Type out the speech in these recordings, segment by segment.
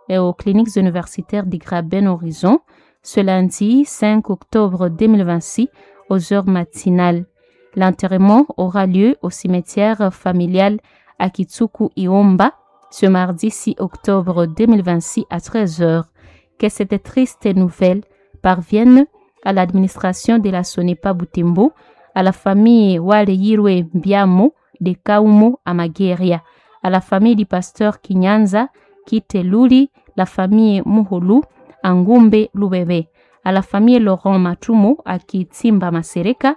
et aux cliniques universitaires du Graben Horizon ce lundi 5 octobre 2026 aux heures matinales. L'enterrement aura lieu au cimetière familial à Kitsuku Iomba ce mardi 6 octobre 2026 à 13h. Que cette triste nouvelle parvienne à l'administration de la Sonepa Butembo, à la famille Waleyirwe Biamo de Kaumo à Mageria, à la famille du pasteur Kinyanza Kiteluli, la famille Muhulu Angumbe Lubebe, à la famille Laurent Matumo à Kitimba Masereka,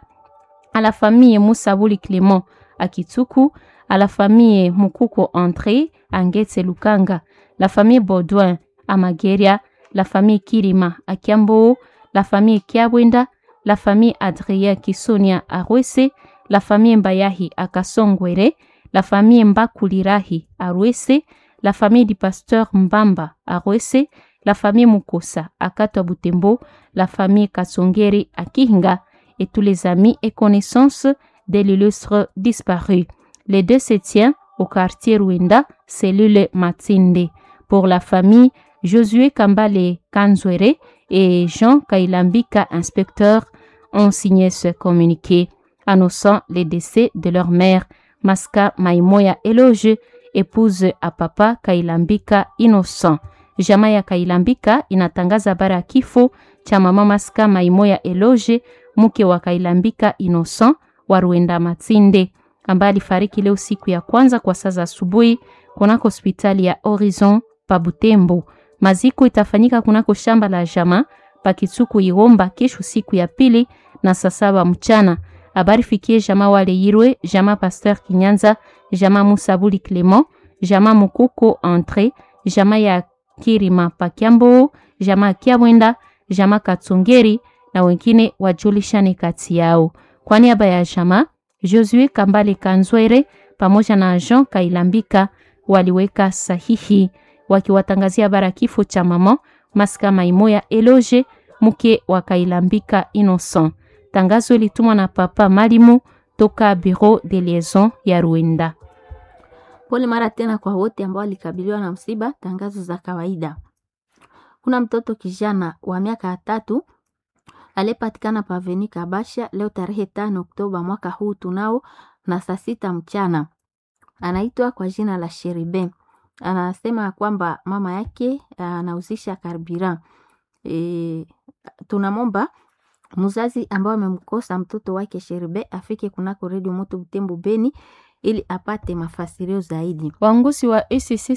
à la famille Moussabouli Clément à Kitsuku, à la famille Mukuko André à Ngetse Lukanga, la famille Baudouin à Mageria, la famille Kirima à Kiambo, la famille Kiabwenda, la famille Adrien Kisonia à Rwese, la famille Mbayahi à Kasongwere, la famille Mbakulirahi à Rwese, la famille du pasteur Mbamba à Rwese, la famille Mukosa à Katwa Butembo, la famille Kasongeri à Kihinga et tous les amis et connaissances de l'illustre disparu. Les deux se tiennent au quartier Rwenda, cellule Matinde. Pour la famille Josué Kambale Kanzwere et Jean Kailambika, inspecteur, ont signé ce communiqué annonçant les décès de leur mère, Maska Maimoya Eloge, épouse à papa Kailambika Innocent. Jamaa ya Kailambika inatangaza bara ya kifo cha mama Maska Maimoya Eloge, mke wa Kailambika Innocent wa Ruenda Matinde, ambaye alifariki leo siku ya kwanza kwa saa za asubuhi kunako hospitali ya Horizon pa Butembo. Maziko itafanyika kunako shamba la jamaa pakitsuku Iwomba kesho siku ya pili na saa saba mchana. Habari fikie jamaa wale Yirwe, jamaa Pasteur Kinyanza, jamaa Musabuli Clement, jamaa Mukuko Entre, jamaa ya Kirima Pakiambo, jamaa Kiabwenda, jamaa Katsongeri na wengine wajulishane kati yao. Kwa niaba ya jamaa Josue Kambale Kanzwere pamoja na Jean Kailambika waliweka sahihi wakiwatangazia bara kifo cha mama Maska Maimoya Eloge mke wa Kailambika Innocent. Tangazo ilitumwa na papa Malimu toka Bureau de Liaison ya Rwanda. Pole mara tena kwa wote ambao walikabiliwa na msiba. Tangazo za kawaida. Kuna mtoto kijana wa miaka tatu aliyepatikana paveni Kabasha leo tarehe tano Oktoba mwaka huu tunao na saa sita mchana, anaitwa kwa jina la Sheribe. Anasema kwamba mama yake anahusisha karbiran. E, tunamomba mzazi ambao amemkosa mtoto wake Sheribe afike kunako redio moto Butembo Beni ili apate mafasirio zaidi. Waongozi wa ECC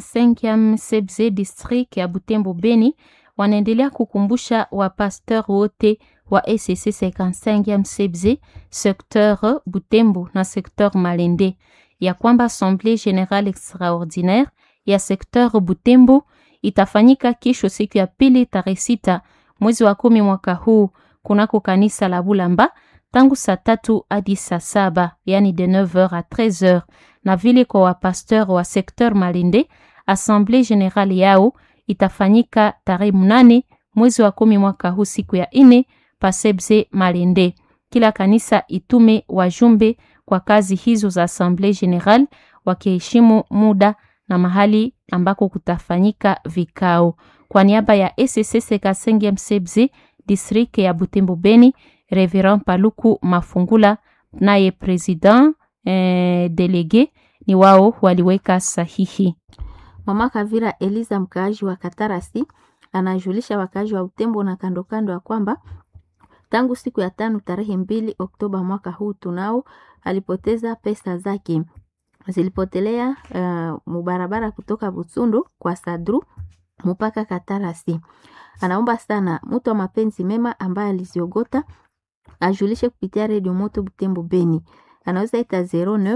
55 CBZ district ya Butembo Beni wanaendelea kukumbusha wapasteur wote wa ECC 55 CBZ secteur Butembo na secteur Malende ya kwamba assemblée générale extraordinaire ya secteur Butembo itafanyika kesho siku ya pili tarehe sita mwezi wa kumi mwaka huu kunako kanisa la Bulamba tangu saa tatu hadi saa saba yani de 9h à 13h, na vile kwa wapasteur wa secteur Malende assemblée générale yao itafanyika tarehe mnane mwezi wa kumi mwaka huu siku ya ine pasebze Malende. Kila kanisa itume wajumbe kwa kazi hizo za assemblée générale wakiheshimu muda na mahali ambako kutafanyika vikao. Kwa niaba ya ECC Kasenge Msebze district ya Butembo Beni, Reverend Paluku Mafungula naye president eh, delege ni wao waliweka sahihi. Mama Kavira Eliza mkaaji wa Katarasi anajulisha wakaaji wa Butembo na kando kando ya kwamba tangu siku ya tano tarehe mbili Oktoba mwaka huu tunao alipoteza pesa zake zilipotelea uh, mubarabara kutoka Butsundu kwa Sadru mpaka Katarasi. Anaomba sana mtu wa mapenzi mema ambaye aliziogota ajulishe kupitia redio moto Butembo Beni. Anaweza ita 09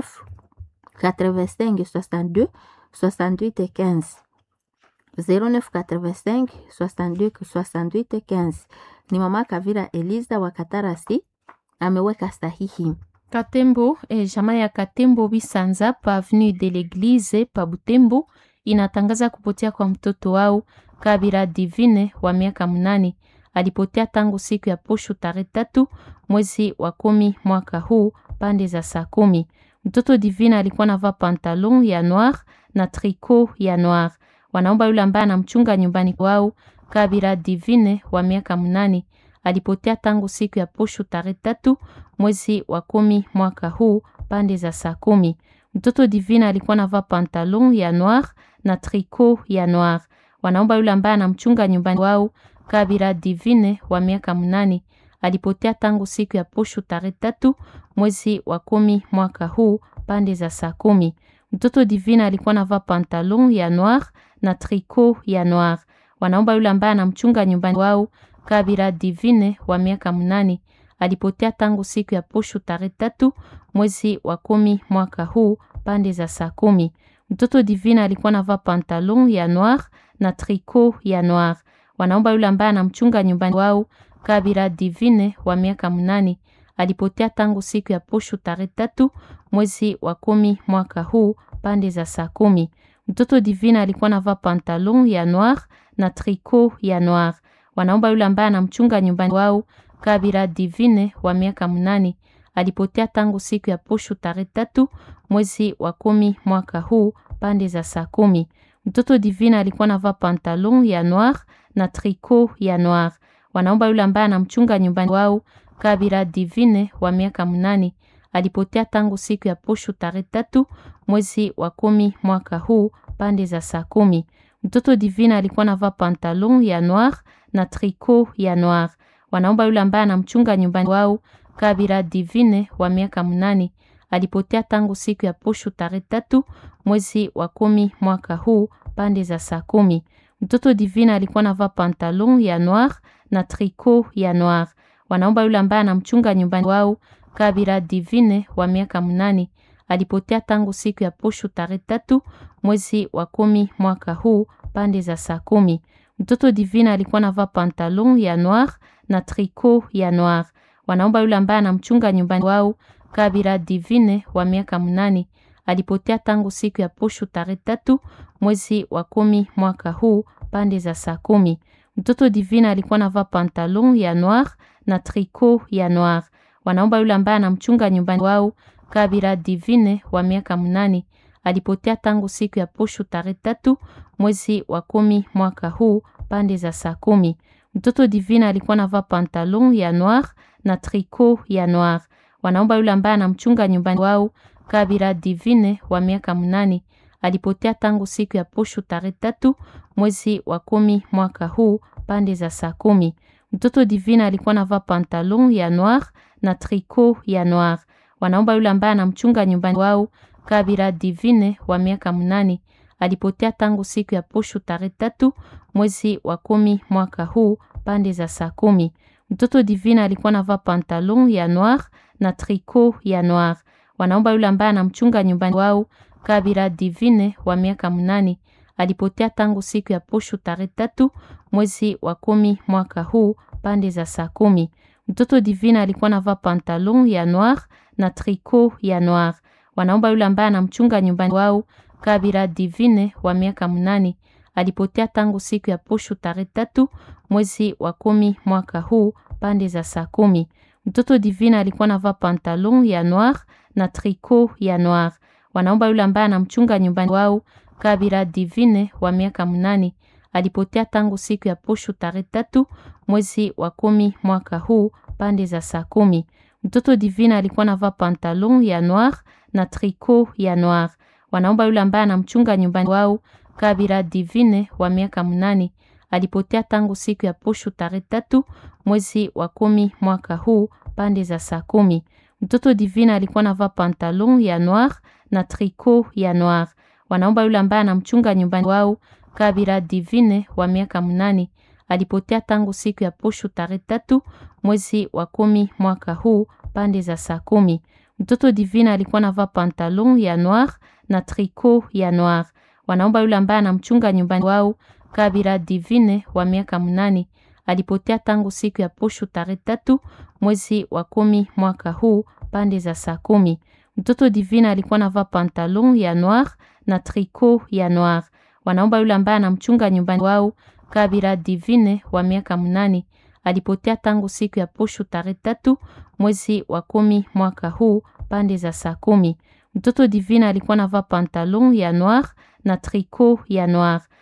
85 62 68 15 09 85 62 68 15. Ni mama Kavira Eliza wa Katarasi ameweka sahihi. Katembo e jamaa ya Katembo Bisanza pa avenue de l'Eglise pa Butembo inatangaza kupotea kwa mtoto wao Kabira Divine wa miaka mnane. Alipotea tangu siku ya posho tarehe tatu mwezi wa kumi mwaka huu pande za saa kumi. Mtoto Divine alikuwa navaa pantalon ya noir na tricot ya noir. Wanaomba yule ambaye anamchunga nyumbani kwao Kabira Divine wa miaka mnane alipotea tangu siku ya posho tarehe tatu mwezi wa kumi mwaka huu pande za saa kumi. Mtoto Divine alikuwa anavaa pantalon ya noir na tricot ya noir. Wanaomba yule ambaye anamchunga nyumbani kwao Kabira Divine wa miaka mnane alipotea tangu siku ya posho tarehe tatu mwezi wa kumi mwaka huu pande za saa kumi. Mtoto Divine alikuwa anavaa pantalon ya noir na tricot ya noir. Wanaomba yule ambaye anamchunga nyumbani wao Kabira Divine wa miaka mnane alipotea tangu siku ya posho tarehe tatu mwezi wa kumi mwaka huu pande za saa kumi. Mtoto Divine alikuwa anavaa pantalon ya noir na tricot ya noir. Wanaomba yule ambaye anamchunga nyumbani wao Kabira Divine wa miaka mnane alipotea tangu siku ya posho tarehe tatu mwezi wa kumi mwaka huu pande za saa kumi. Mtoto Divine alikuwa anavaa pantalon ya noir na tricot ya noir. Wanaomba yule ambaye anamchunga nyumbani wao Kabira Divine wa miaka mnane alipotea tangu siku ya posho tarehe tatu mwezi wa kumi mwaka huu pande za saa kumi. Mtoto Divine alikuwa anavaa pantalon ya noir na tricot ya noir. Wanaomba yule ambaye anamchunga nyumbani wao Kabira Divine wa miaka mnane alipotea tangu siku ya posho tarehe tatu mwezi wa kumi mwaka huu pande za saa kumi. Mtoto Divine alikuwa anavaa pantalon ya noir na tricot ya noir. Wanaomba yule ambaye anamchunga nyumbani wao Kabira Divine wa miaka mnane alipotea tangu siku ya posho tarehe tatu mwezi wa kumi mwaka huu pande za saa kumi. Mtoto Divine alikuwa anavaa pantalon ya noir na tricot ya noir. Wanaomba yule ambaye anamchunga nyumbani wao Kabira Divine wa miaka mnane alipotea tangu siku ya posho tarehe tatu mwezi wa kumi mwaka huu pande za saa kumi. Mtoto Divine alikuwa anavaa pantalon ya noir na tricot ya noir. Wanaomba yule ambaye anamchunga nyumbani wao Kabira Divine wa miaka mnane alipotea tangu siku ya posho tarehe tatu mwezi wa kumi mwaka huu pande za saa kumi. Mtoto Divine alikuwa anavaa pantalon ya noir na tricot ya noir. Wanaomba yule ambaye anamchunga nyumbani wao Kabira Divine wa miaka mnane alipotea tangu siku ya posho tarehe tatu mwezi wa kumi mwaka huu pande za saa kumi. Mtoto Divine alikuwa anavaa pantalon ya noir na tricot ya noir. Wanaomba yule ambaye anamchunga nyumbani wao Kabira Divine wa miaka mnane alipotea tangu siku ya posho tarehe tatu mwezi wa kumi mwaka huu pande za saa kumi. Mtoto Divine alikuwa anavaa pantalon ya noir na tricot ya noir. Wanaomba yule ambaye anamchunga nyumbani wao Kabira Divine wa miaka mnane alipotea tangu siku ya posho tarehe tatu mwezi wa kumi mwaka huu pande za saa kumi. Mtoto Divine alikuwa anavaa pantalon ya noir na tricot ya noir. Wanaomba yule ambaye anamchunga nyumbani wao Kabira Divine wa miaka mnane alipotea tangu siku ya posho tarehe tatu mwezi wa kumi mwaka huu pande za saa kumi. Mtoto Divine alikuwa anavaa pantalon ya noir na tricot ya noir. Wanaomba yule ambaye anamchunga nyumbani wao Kabira Divine wa miaka mnane alipotea tangu siku ya posho tarehe tatu mwezi wa kumi mwaka huu pande za saa kumi. Mtoto Divine alikuwa anavaa pantalon ya noir na tricot ya noir. Wanaomba yule ambaye anamchunga nyumbani wao Kabira Divine wa miaka mnane alipotea tangu siku ya posho tarehe tatu mwezi wa kumi mwaka huu pande za saa kumi. Mtoto Divine alikuwa anavaa pantalon ya noir na tricot ya noir. Wanaomba yule ambaye anamchunga nyumbani wao Kabira Divine wa miaka mnane alipotea tangu siku ya posho tarehe tatu mwezi wa kumi mwaka huu pande za saa kumi. Mtoto Divine alikuwa anavaa pantalon ya noir na tricot ya noir. Wanaomba yule ambaye anamchunga nyumbani wao Kabira Divine wa miaka mnane alipotea tangu siku ya posho tarehe tatu mwezi wa kumi mwaka huu pande za saa kumi. Mtoto Divine alikuwa anavaa pantalon ya noir na tricot ya noir. Wanaomba yule ambaye anamchunga nyumbani wao Kabira Divine wa miaka mnane alipotea tangu siku ya posho tarehe tatu mwezi wa kumi mwaka huu pande za saa kumi. Mtoto Divine alikuwa anavaa pantalon ya noir na tricot ya noir. Wanaomba yule ambaye anamchunga nyumbani wao Kabira Divine wa miaka mnane alipotea tangu siku ya posho tarehe tatu mwezi wa kumi mwaka huu pande za saa kumi. Mtoto Divine alikuwa anavaa pantalon ya noir na tricot ya noir.